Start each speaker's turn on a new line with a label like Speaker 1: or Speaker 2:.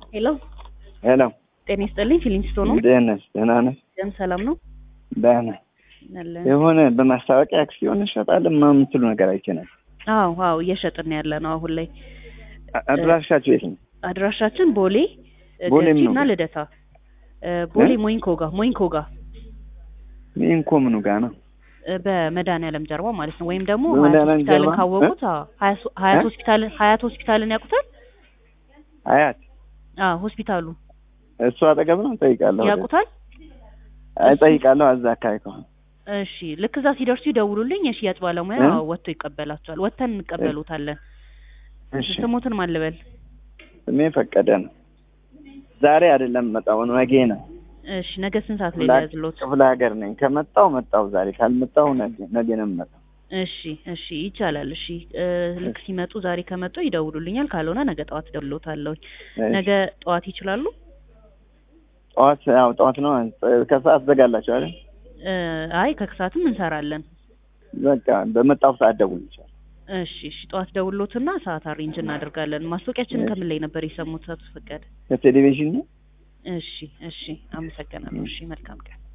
Speaker 1: ሄሎ
Speaker 2: ሄሎ
Speaker 1: ጤና ይስጥልኝ። ፊሊንግስቶ ነው።
Speaker 2: እንዴት ነሽ? ደህና ነሽ?
Speaker 1: ደም ሰላም ነው
Speaker 2: ደህና
Speaker 1: አለን።
Speaker 2: የሆነ በማስታወቂያ አክሲዮን እንሸጣለን ምናምን የምትሉ ነገር አይቼ ነበር።
Speaker 1: አዎ አዎ እየሸጥን ያለ ነው አሁን ላይ።
Speaker 2: አ- አድራሻችሁ የት ነው?
Speaker 1: አድራሻችን ቦሌ
Speaker 2: ቦሌ
Speaker 1: ገርጂ
Speaker 2: ምኑ
Speaker 1: እና
Speaker 2: ጋር?
Speaker 1: ልደታ እ፣ ቦሌ
Speaker 2: እ?
Speaker 1: ሞይንኮ ጋር ሞይንኮ ጋር
Speaker 2: ሚንኮ ምኑ ጋር ነው?
Speaker 1: እ፣ በመድኃኒዓለም ጀርባ ማለት ነው። ወይም ደግሞ ሀያት
Speaker 2: በመድኃኒዓለም
Speaker 1: ሆስፒታልን
Speaker 2: ጀርባ?
Speaker 1: ካወቁት አዎ፣ ሀያ- ሀያት
Speaker 2: እ?
Speaker 1: ሆስፒታልን ሀያት ሆስፒታልን ያውቁታል?
Speaker 2: አያት
Speaker 1: አዎ ሆስፒታሉ
Speaker 2: እሱ አጠገብ ነው። እጠይቃለሁ።
Speaker 1: ያውቁታል?
Speaker 2: አይ እጠይቃለሁ። እዛ አካባቢ ከሆነ
Speaker 1: እሺ ልክ እዛ ሲደርሱ ይደውሉልኝ። የሽያጭ ባለሙያ
Speaker 2: እ?
Speaker 1: ወጥቶ ይቀበላቸዋል። ወጥተን እንቀበሉታለን።
Speaker 2: እሺ።
Speaker 1: ስሙትን ማን ልበል?
Speaker 2: ስሜ ፈቀደ ነው። ዛሬ አይደለም መጣው ነው ነገ ነው።
Speaker 1: እሺ ነገ ስንት ሰዓት ላይ
Speaker 2: ክፍለ-
Speaker 1: ያዝሎት?
Speaker 2: ክፍለ ሀገር ነኝ። ከመጣው መጣው ዛሬ ካልመጣው ነገ ነገ ነው የምመጣው።
Speaker 1: እሺ እሺ ይቻላል። እሺ እ፣ ልክ ሲመጡ ዛሬ ከመጡ ይደውሉልኛል። ካልሆነ ነገ ጠዋት እደውልዎታለሁ።
Speaker 2: እሺ።
Speaker 1: ነገ ጠዋት ይችላሉ?
Speaker 2: ጠዋት ያው ጠዋት ነው ከሰዓት ዘጋላችሁ አይደል?
Speaker 1: እ፣ አይ ከክሳትም እንሰራለን።
Speaker 2: በቃ በመጣው ሰዓት ደውል ይቻላል።
Speaker 1: እሺ እሺ ጠዋት ደውሎትና ሰዓት አሬንጅ እናደርጋለን። ማስታወቂያችንን
Speaker 2: እሺ።
Speaker 1: ከምን ላይ ነበር የሰሙት? አቶ ፈቀደ?
Speaker 2: ከቴሌቪዥን ነው።
Speaker 1: እሺ እሺ አመሰግናለሁ። እሺ መልካም ቀን